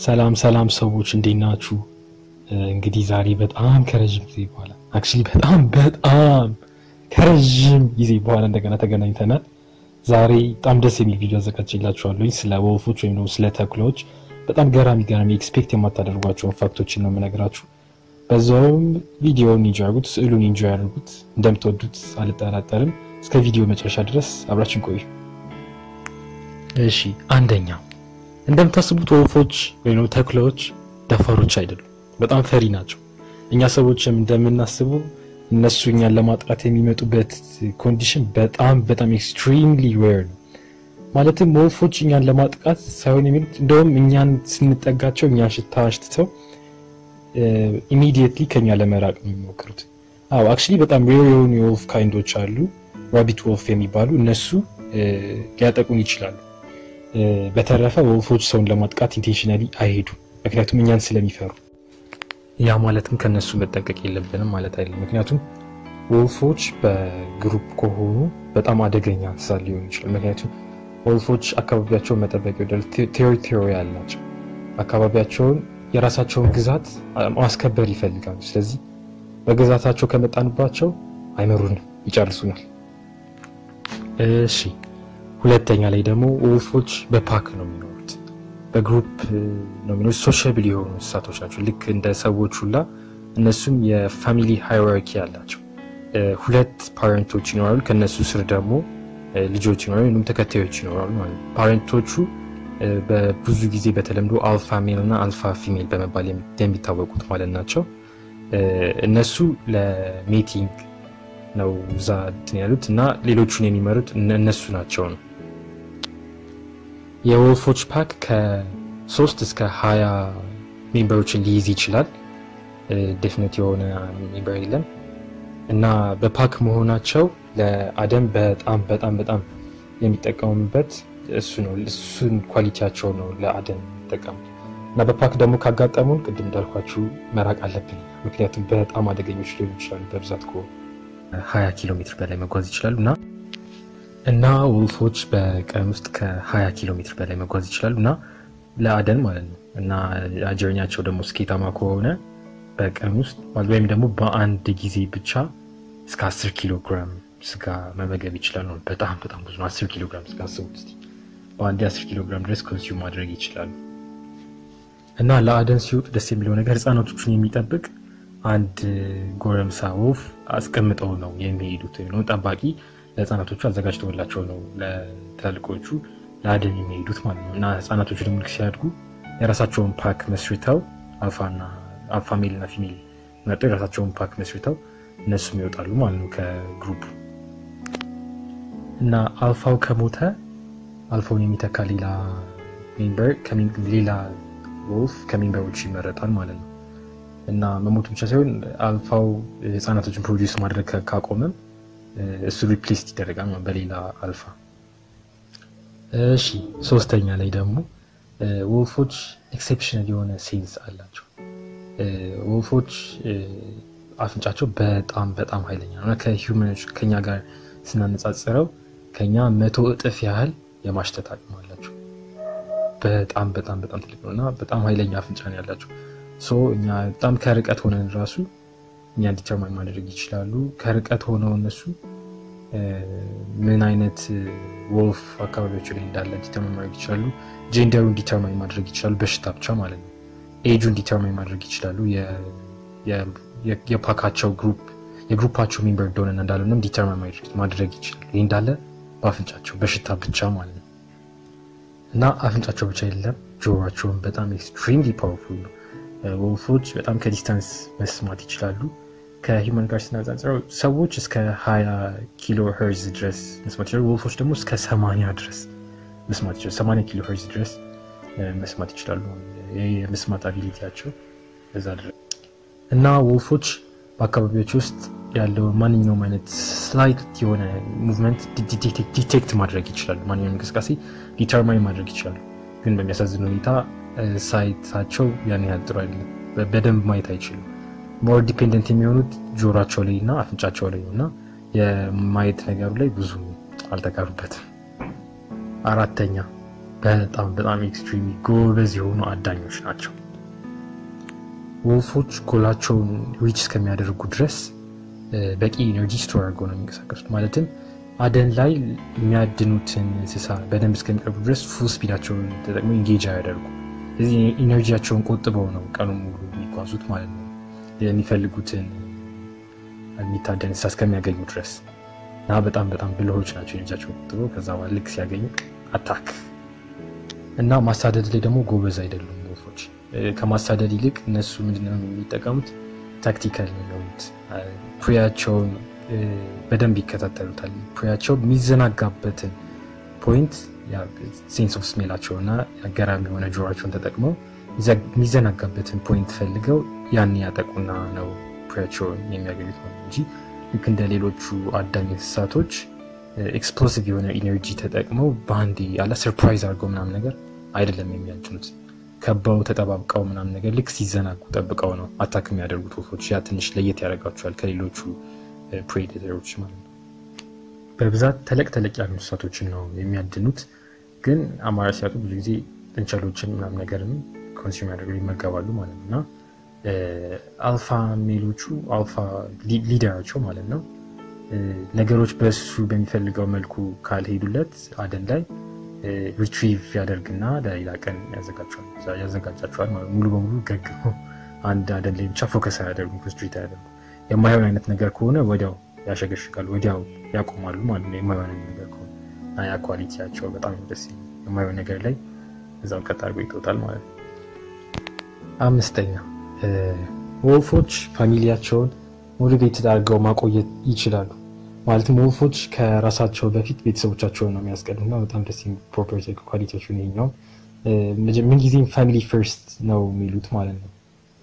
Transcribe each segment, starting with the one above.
ሰላም ሰላም ሰዎች እንዴት ናችሁ? እንግዲህ ዛሬ በጣም ከረዥም ጊዜ በኋላ አክቹዋሊ በጣም በጣም ከረዥም ጊዜ በኋላ እንደገና ተገናኝተናል። ዛሬ በጣም ደስ የሚል ቪዲዮ አዘጋጅላችኋለሁ ስለ ወፎች ወይም ደግሞ ስለ ተኩላዎች በጣም ገራሚ ገራሚ ኤክስፔክት የማታደርጓቸውን ፋክቶችን ነው የምነግራችሁ። በዛውም ቪዲዮውን ኢንጆይ አድርጉት፣ ስዕሉን ኢንጆይ አድርጉት። እንደምትወዱት አልጠራጠርም። እስከ ቪዲዮ መጨረሻ ድረስ አብራችን ቆዩ። እሺ፣ አንደኛ እንደምታስቡት ወፎች ወይም ተኩላዎች ደፋሮች አይደሉም። በጣም ፈሪ ናቸው። እኛ ሰዎችም እንደምናስበው እነሱ እኛን ለማጥቃት የሚመጡበት ኮንዲሽን በጣም በጣም ኤክስትሪምሊ ዌር ነው። ማለትም ወፎች እኛን ለማጥቃት ሳይሆን የሚሉት እንደውም እኛን ስንጠጋቸው እኛን ሽታ አሽትተው ኢሚዲየትሊ ከኛ ለመራቅ ነው የሚሞክሩት። አዎ አክቹዋሊ በጣም ሬር የሆኑ የወፍ ካይንዶች አሉ፣ ራቢት ወፍ የሚባሉ እነሱ ሊያጠቁን ይችላሉ። በተረፈ ወፎች ሰውን ለማጥቃት ኢንቴንሽናሊ አይሄዱም፣ ምክንያቱም እኛን ስለሚፈሩ። ያ ማለትም ከነሱ መጠንቀቅ የለብንም ማለት አይደለም። ምክንያቱም ወፎች በግሩፕ ከሆኑ በጣም አደገኛ እንስሳ ሊሆኑ ይችላል። ምክንያቱም ወፎች አካባቢያቸውን መጠበቅ ይወዳሉ። ቴሪቶሪ ያላቸው አካባቢያቸውን የራሳቸውን ግዛት ማስከበር ይፈልጋሉ። ስለዚህ በግዛታቸው ከመጣንባቸው አይመሩንም፣ ይጨርሱናል። እሺ ሁለተኛ ላይ ደግሞ ወፎች በፓክ ነው የሚኖሩት፣ በግሩፕ ነው የሚኖሩት። ሶሻብል የሆኑ እንስሳቶች ናቸው። ልክ እንደ ሰዎች ሁላ እነሱም የፋሚሊ ሃይራርኪ ያላቸው ሁለት ፓረንቶች ይኖራሉ። ከነሱ ስር ደግሞ ልጆች ይኖራሉ፣ ወይም ተከታዮች ይኖራሉ ማለት ነው። ፓረንቶቹ በብዙ ጊዜ በተለምዶ አልፋ ሜል እና አልፋ ፊሜል በመባል የሚታወቁት ማለት ናቸው። እነሱ ለሜቲንግ ነው እዛ እንትን ያሉት እና ሌሎቹን የሚመሩት እነሱ ናቸው ነው። የወፎች ፓክ ከሶስት እስከ ሀያ ሜምበሮችን ሊይዝ ይችላል። ዴፊኒት የሆነ ሜምበር የለም እና በፓክ መሆናቸው ለአደን በጣም በጣም በጣም የሚጠቀሙበት እሱ ነው። እሱን ኳሊቲያቸው ነው ለአደን የሚጠቀሙት እና በፓክ ደግሞ ካጋጠሙን ቅድም እንዳልኳችሁ መራቅ አለብን። ምክንያቱም በጣም አደገኞች ሊሆኑ ይችላሉ። በብዛት ከሆኑ ሀያ ኪሎ ሜትር በላይ መጓዝ ይችላሉ እና እና ወፎች በቀን ውስጥ ከ20 ኪሎ ሜትር በላይ መጓዝ ይችላሉ እና ለአደን ማለት ነው። እና ጀርኒያቸው ደግሞ ስኬታማ ከሆነ በቀን ውስጥ ወይም ደግሞ በአንድ ጊዜ ብቻ እስከ 10 ኪሎ ግራም ስጋ መመገብ ይችላሉ። በጣም በጣም ብዙ ነው። 10 ኪሎ ግራም ስጋ አስቡት እስኪ። በአንድ 10 ኪሎ ግራም ድረስ ኮንሱም ማድረግ ይችላሉ። እና ለአደን ሲወጡ ደስ የሚለው ነገር ህፃናቶቹን የሚጠብቅ አንድ ጎረምሳ ወፍ አስቀምጠው ነው የሚሄዱት ወይም ደግሞ ጠባቂ ለህፃናቶቹ አዘጋጅተውላቸው ነው ለትላልቆቹ ለአደን የሚሄዱት ማለት ነው። እና ህፃናቶቹ ደግሞ ልክ ሲያድጉ የራሳቸውን ፓክ መስርተው አልፋና አልፋ ሜል እና ፊሜል መርጠው የራሳቸውን ፓክ መስርተው እነሱም ይወጣሉ ማለት ነው ከግሩፕ እና አልፋው ከሞተ አልፋውን የሚተካ ሌላ ሜምበር ሌላ ወፍ ከሜምበሮቹ ይመረጣል ማለት ነው። እና መሞቱ ብቻ ሳይሆን አልፋው ህፃናቶችን ፕሮዲውስ ማድረግ ካቆመም እሱ ሪፕሌስድ ይደረጋል በሌላ አልፋ። እሺ ሶስተኛ ላይ ደግሞ ወፎች ኤክሴፕሽናል የሆነ ሴንስ አላቸው። ወፎች አፍንጫቸው በጣም በጣም ኃይለኛ ነው። ከሂውመኖች ከኛ ጋር ስናነጻጽረው ከኛ መቶ እጥፍ ያህል የማሽተት አቅም አላቸው። በጣም በጣም በጣም ትልቅ ነው እና በጣም ኃይለኛ አፍንጫ ነው ያላቸው። እኛ በጣም ከርቀት ሆነን ራሱ እኛ ዲተርማይን ማድረግ ይችላሉ። ከርቀት ሆነው እነሱ ምን አይነት ወፍ አካባቢያቸው ላይ እንዳለ ዲተርማይን ማድረግ ይችላሉ። ጄንደሩን ዲተርማይን ማድረግ ይችላሉ፣ በሽታ ብቻ ማለት ነው። ኤጁን ዲተርማይን ማድረግ ይችላሉ። የፓካቸው ግሩፕ የግሩፓቸው ሜምበር እንደሆነ እንዳለንም ዲተርማይን ማድረግ ይችላሉ። ይህ እንዳለ በአፍንጫቸው በሽታ ብቻ ማለት ነው። እና አፍንጫቸው ብቻ የለም፣ ጆሯቸውን በጣም ኤክስትሪምሊ ፓወርፉል ነው። ወፎች በጣም ከዲስታንስ መስማት ይችላሉ። ከሂውማን ጋር ስናነጻጽረው ሰዎች እስከ 20 ኪሎ ሄርዝ ድረስ መስማት ይችላሉ። ወፎች ደግሞ እስከ 80 ድረስ መስማት ይችላሉ። 80 ኪሎ ሄርዝ ድረስ መስማት ይችላሉ። የመስማት አቢሊቲያቸው እዛ ድረስ እና ወፎች በአካባቢዎች ውስጥ ያለው ማንኛውም አይነት ስላይት የሆነ ሙቭመንት ዲቴክት ማድረግ ይችላሉ። ማንኛውም እንቅስቃሴ ዲተርማይን ማድረግ ይችላሉ። ግን በሚያሳዝን ሁኔታ ሳይታቸው ያን ያህል ጥሩ አይደለም። በደንብ ማየት አይችሉም። ሞር ዲፔንደንት የሚሆኑት ጆሯቸው ላይ እና አፍንጫቸው ላይ እና የማየት ነገሩ ላይ ብዙ አልተቀሩበትም። አራተኛ በጣም በጣም ኤክስትሪም ጎበዝ የሆኑ አዳኞች ናቸው። ወልፎች ጎላቸውን ሪች እስከሚያደርጉ ድረስ በቂ ኤነርጂ ስቶር አድርገው ነው የሚንቀሳቀሱት። ማለትም አደን ላይ የሚያድኑትን እንስሳ በደንብ እስከሚቀርቡ ድረስ ፉል ስፒዳቸውን ተጠቅመው ኢንጌጅ አያደርጉ። ስለዚህ ኢነርጂያቸውን ቆጥበው ነው ቀኑ ሙሉ የሚጓዙት ማለት ነው የሚፈልጉትን የሚታደን እንስሳ እስከሚያገኙ ድረስ እና በጣም በጣም ብልሆች ናቸው። ኤነርጂያቸውን ቆጥበው ከዛ በኋላ ልክ ሲያገኙ አታክ እና ማሳደድ ላይ ደግሞ ጎበዝ አይደሉም ወፎች። ከማሳደድ ይልቅ እነሱ ምንድነው የሚጠቀሙት? ታክቲካል የሚሆኑት ፕሪያቸውን በደንብ ይከታተሉታል። ፕሪያቸው የሚዘናጋበትን ፖይንት ሴንስ ኦፍ ስሜላቸው እና አገራሚ የሆነ ጆሯቸውን ተጠቅመው የሚዘናጋበትን ፖይንት ፈልገው ያን ያጠቁና ነው ፕሪያቸውን የሚያገኙት ነው እንጂ ልክ እንደ ሌሎቹ አዳኝ እንስሳቶች ኤክስፕሎሲቭ የሆነ ኢነርጂ ተጠቅመው በአንዴ ያለ ሰርፕራይዝ አድርገው ምናምን ነገር አይደለም የሚያጭኑት። ከበው ተጠባብቀው ምናምን ነገር ልክ ሲዘናጉ ጠብቀው ነው አታክ የሚያደርጉት ወፎች። ያ ትንሽ ለየት ያደርጋቸዋል ከሌሎቹ ፕሬዴተሮች ማለት ነው። በብዛት ተለቅ ተለቅ ያሉ እንስሳቶችን ነው የሚያድኑት። ግን አማራጭ ሲያጡ ብዙ ጊዜ ጥንቸሎችን ምናምን ነገርም ኮንሱም ያደርጉ ይመገባሉ ማለት ነው እና አልፋ ሜሎቹ አልፋ ሊደራቸው ማለት ነው ነገሮች በሱ በሚፈልገው መልኩ ካልሄዱለት አደን ላይ ሪትሪቭ ያደርግና ለሌላ ቀን ያዘጋጃቸዋል ማለት ሙሉ በሙሉ ገግሞ አንድ አደን ላይ ብቻ ፎከስ አያደርጉም፣ ኮንስትሪት አያደርጉም። የማይሆን አይነት ነገር ከሆነ ወዲያው ያሸገሽጋሉ፣ ወዲያው ያቆማሉ ማለት ነው። የማይሆን አይነት ነገር ከሆነ እና ያ ኳሊቲያቸው በጣም ደስ የማይሆን ነገር ላይ እዛው ቀጥ አድርጎ ይተውታል ማለት ነው። አምስተኛ ወፎች ፋሚሊያቸውን ሞቲቬትድ አድርገው ማቆየት ይችላሉ። ማለትም ወፎች ከራሳቸው በፊት ቤተሰቦቻቸውን ነው የሚያስቀድሙና በጣም ደስ ፕሮፐርቲ ኳሊቲዎችን ይሄኛው ምንጊዜም ፋሚሊ ፈርስት ነው የሚሉት ማለት ነው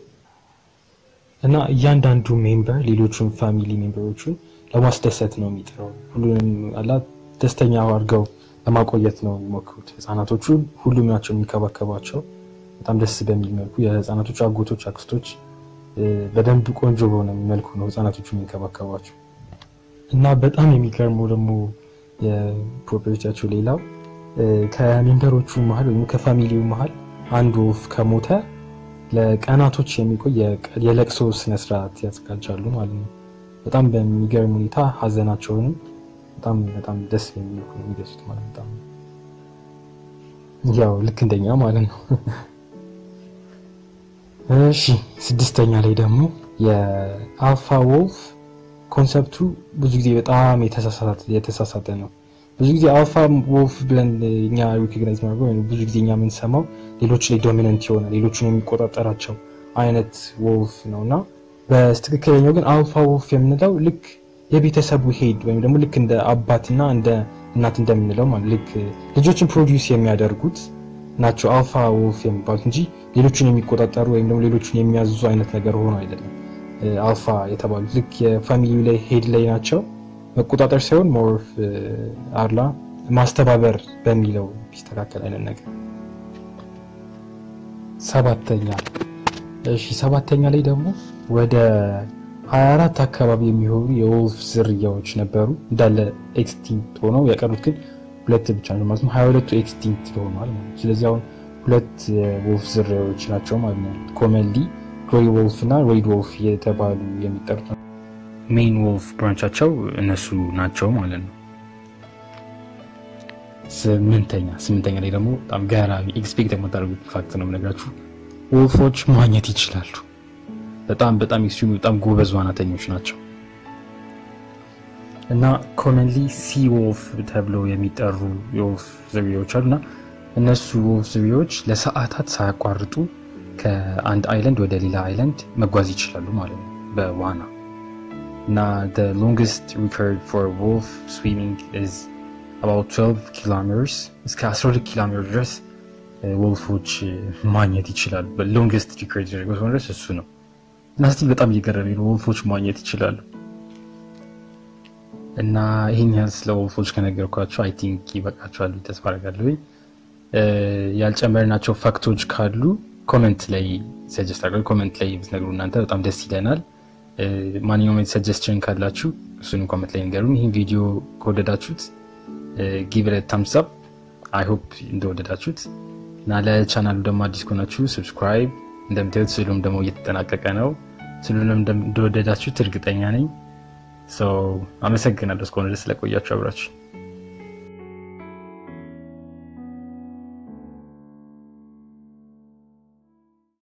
እና እያንዳንዱ ሜምበር ሌሎቹን ፋሚሊ ሜምበሮቹን ለማስደሰት ነው የሚጥረው። ሁሉንም አላ ደስተኛ አድርገው ለማቆየት ነው የሚሞክሩት። ህፃናቶቹ ሁሉም ናቸው የሚከባከቧቸው በጣም ደስ በሚል መልኩ የህፃናቶቹ አጎቶች፣ አክስቶች በደንብ ቆንጆ በሆነ መልኩ ነው ህፃናቶቹ የሚንከባከቧቸው እና በጣም የሚገርመው ደግሞ የፕሮፐርቲያቸው ሌላው ከሜምበሮቹ መሀል ወይም ከፋሚሊው መሀል አንድ ወፍ ከሞተ ለቀናቶች የሚቆይ የለቅሶ ስነስርዓት ያዘጋጃሉ ማለት ነው። በጣም በሚገርም ሁኔታ ሀዘናቸውንም በጣም በጣም ደስ የሚልኩ ነው የሚገሱት ማለት በጣም ያው ልክ እንደኛ ማለት ነው። እሺ ስድስተኛ ላይ ደግሞ የአልፋ ወልፍ ኮንሰፕቱ ብዙ ጊዜ በጣም የተሳሳተ ነው። ብዙ ጊዜ አልፋ ወልፍ ብለን እኛ ሪኮግናይዝ ማድረገው ብዙ ጊዜ እኛ የምንሰማው ሌሎች ላይ ዶሚነንት የሆነ ሌሎችን የሚቆጣጠራቸው አይነት ወልፍ ነው እና በትክክለኛው ግን አልፋ ወልፍ የምንለው ልክ የቤተሰቡ ሄድ ወይም ደግሞ ልክ እንደ አባትና እንደ እናት እንደምንለው ማለት ልክ ልጆችን ፕሮዲውስ የሚያደርጉት ናቸው አልፋ ወልፍ የሚባሉት እንጂ ሌሎችን የሚቆጣጠሩ ወይም ደግሞ ሌሎችን የሚያዙ አይነት ነገር ሆኖ አይደለም። አልፋ የተባሉት ልክ የፋሚሊው ላይ ሄድ ላይ ናቸው። መቆጣጠር ሳይሆን ሞርፍ አርላ ማስተባበር በሚለው ቢስተካከል አይነት ነገር። ሰባተኛ እሺ፣ ሰባተኛ ላይ ደግሞ ወደ 24 አካባቢ የሚሆኑ የወልፍ ዝርያዎች ነበሩ እንዳለ ኤክስቲንክት ሆነው የቀሩት ግን ሁለት ብቻ ነው ማለት ነው። 22ቱ ኤክስቲንክት ሆኗል ማለት ነው። ስለዚህ አሁን ሁለት የወልፍ ዝርያዎች ናቸው ማለት ነው። ኮመንሊ ግሬይ ወልፍ እና ሬድ ወልፍ የተባሉ የሚጠሩት ነው። ሜን ወልፍ ብራንቻቸው እነሱ ናቸው ማለት ነው። ስምንተኛ ስምንተኛ ላይ ደግሞ በጣም ገራሚ ኤክስፔክት የማታደርጉት ፋክት ነው የምነግራችሁ። ወልፎች መዋኘት ይችላሉ። በጣም በጣም ኤክስትሪም በጣም ጎበዝ ዋናተኞች ናቸው እና ኮመንሊ ሲ ወልፍ ተብለው የሚጠሩ የወልፍ ዝርያዎች አሉ እና እነሱ ወልፍ ዝርያዎች ለሰዓታት ሳያቋርጡ ከአንድ አይለንድ ወደ ሌላ አይለንድ መጓዝ ይችላሉ ማለት ነው በዋና እና the longest record for wolf swimming is about 12 kilometers እስከ 12 ኪሎ ሜትር ድረስ ወልፎች ማግኘት ይችላሉ። በሎንግስት ሪከርድ ያደረገው ድረስ እሱ ነው እና ስቲል በጣም እየገረመኝ ነው። ወልፎች ማግኘት ይችላሉ እና ይህን ያህል ስለ ወልፎች ከነገርኳቸው አይ ቲንክ ይበቃቸዋል ተስፋ አደርጋለሁ። ያልጨመርናቸው ፋክቶች ካሉ ኮመንት ላይ ሰጀስት አድርገው ኮመንት ላይ ብትነግሩ እናንተ በጣም ደስ ይለናል። ማንኛውም አይነት ሰጀስሽን ካላችሁ እሱን ኮመንት ላይ ንገሩን። ይህን ቪዲዮ ከወደዳችሁት ጊቭ ታምስ አፕ አይ ሆፕ እንደወደዳችሁት እና ለቻናሉ ደግሞ አዲስ ከሆናችሁ ሰብስክራይብ። እንደምታዩት ስዕሉም ደግሞ እየተጠናቀቀ ነው። ስዕሉንም እንደወደዳችሁት እርግጠኛ ነኝ። አመሰግናለሁ እስከሆነ ድረስ ስለቆያችሁ አብራችሁ